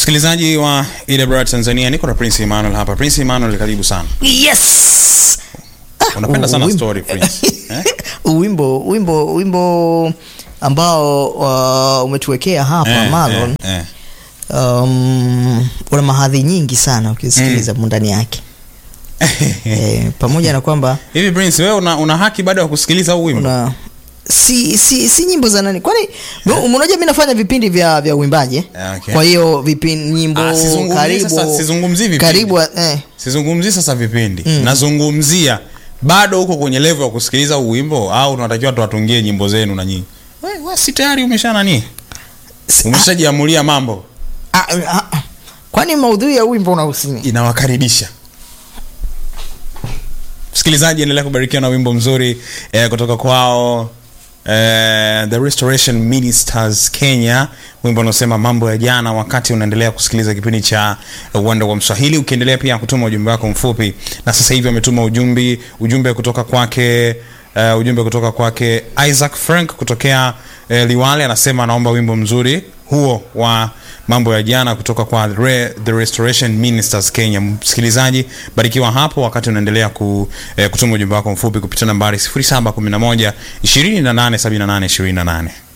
Msikilizaji wa EWR Tanzania, niko na Prince Emmanuel hapa. Prince Emmanuel, karibu sana. Yes. Unapenda sana Wimbo- story Prince. Eh? Wimbo wimbo wimbo ambao uh, umetuwekea hapa Eh, Marlon eh, eh. um, una mahadhi nyingi sana ukisikiliza mm. ndani yake eh, pamoja na kwamba Hivi Prince, wewe una, una haki baada ya kusikiliza huu wimbo? una si si si nyimbo za nani kwani yeah. unajua mi nafanya vipindi vya vya uimbaji eh? Yeah, okay. kwa hiyo vipindi nyimbo Ah, sizungumzii karibu sasa- sizungumzii vipindi. karibu eh, Sizungumzii sasa vipindi. Mm. Nazungumzia bado uko kwenye level ya kusikiliza huu wimbo au tunatakiwa tuwatungie nyimbo zenu na nyinyi? Wewe we, si tayari umesha nani? si- Umeshajiamulia mambo. ah, ah, ah. kwani maudhui ya wimbo unahusiana inawakaribisha msikilizaji endelea kubarikiwa na wimbo mzuri eh, kutoka kwao eh, the restoration ministers kenya wimbo unaosema mambo ya jana wakati unaendelea kusikiliza kipindi cha uwanda wa mswahili ukiendelea pia kutuma ujumbe wako mfupi na sasa hivi ametuma ujumbe ujumbe kutoka kwake uh, ujumbe kutoka kwake isaac frank kutokea uh, liwale anasema anaomba wimbo mzuri huo wa mambo ya jana kutoka kwa Re, the restoration ministers kenya msikilizaji barikiwa hapo wakati unaendelea ku, eh, kutuma ujumbe wako mfupi kupitia nambari 711 2878 28